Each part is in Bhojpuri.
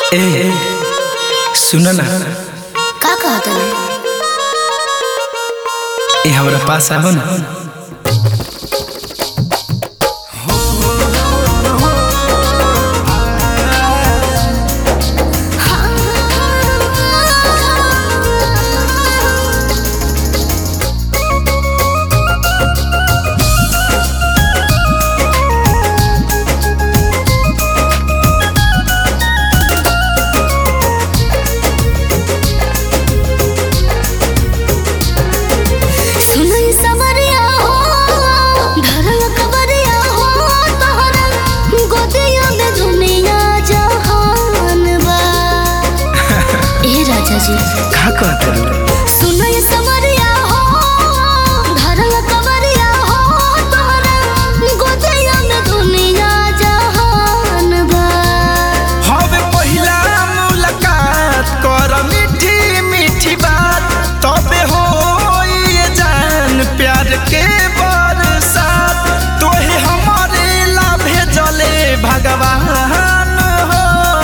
ए सुन ना का कहत है ए हमरा पास आओ ना सुनई समरिया हो धरल कबरिया हो तोहरा गोदिया में दुनिया जहान बा ए राजा जी का कहत रे सुनई समरिया हो धरल कबरिया हो तोहरा गोदिया में दुनिया जहान बा हवे पहिला मुलाकात कर मीठी मीठी बात तबे हो ये जान प्यार के बरसात तोहे हमारे ला भेजले भगवान हो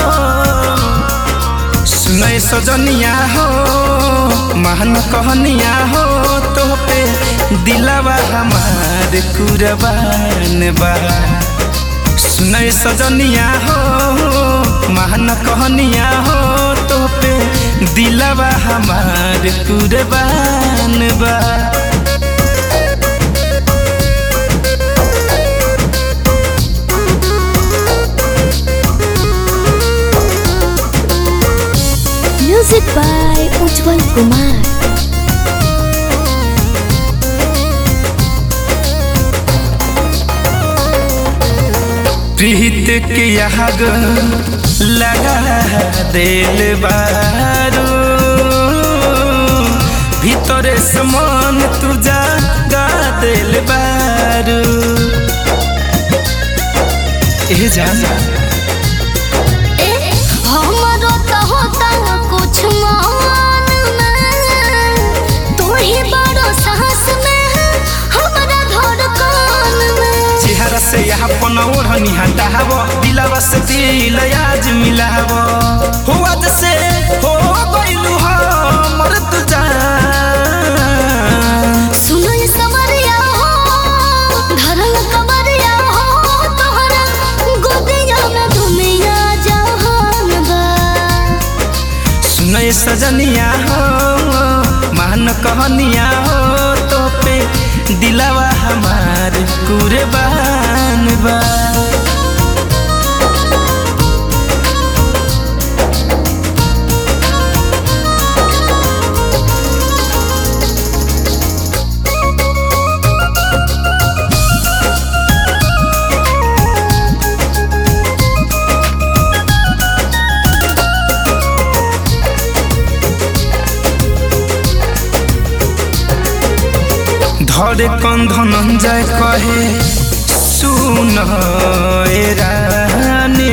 सुनै सजनिया हो महान कहनिया हो तो पे दिलवा हमार कुरबान बा सुनै सजनिया हो महान कहनिया हो तो पे दिलवा हमार कुरबान बा म्यूजिक बाय उज्जवल कुमार प्रीत के आग लगा दिल बारू भीतरे समान तू जागा दिल बारू ए जाना हमरो तो होता कुछ मान में तू ही बड़ो साहस में हमरा धड़कन में चेहरा से यहाँ पन ओढ़नी हटाव दिलवा से दिल आज मिलाव हो आज से हो गइलू हमर तू जान सुनो ये समरिया हो धरल कमरिया हो तोहरा गोदिया में दुनिया जहान बा सुनय सजनिया हो मान कहनिया हो तो पे दिलवा हमार कुरबान बा धरे कंधन जाय कहे सुन ए रानी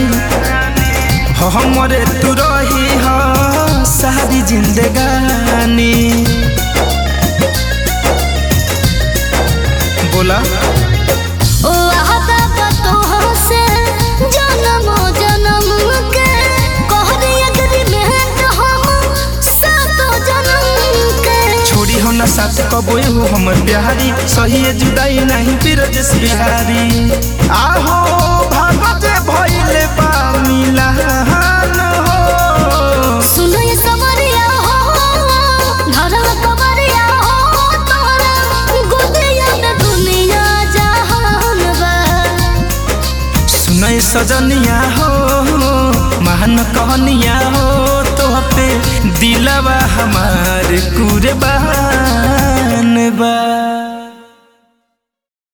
हमरे तू रही हो सारी जिंदगानी बोला ओ आहता का तोह से जन्म जन्म के कहरी एग्रीमेंट हम सातो जन्म के छोड़ी हो ना साथ कबो हो हमर बिहारी सही जुदाई नहीं बिरजस बिहारी आहो भागत भइले बा मिलान हो सुनो ये समरिया हो धरल कमरिया हो तोरा गोदिया में दुनिया जहान बा सुनै सजनिया हो महान कहनिया हो तो पे दिलवा हमार कुरबान बा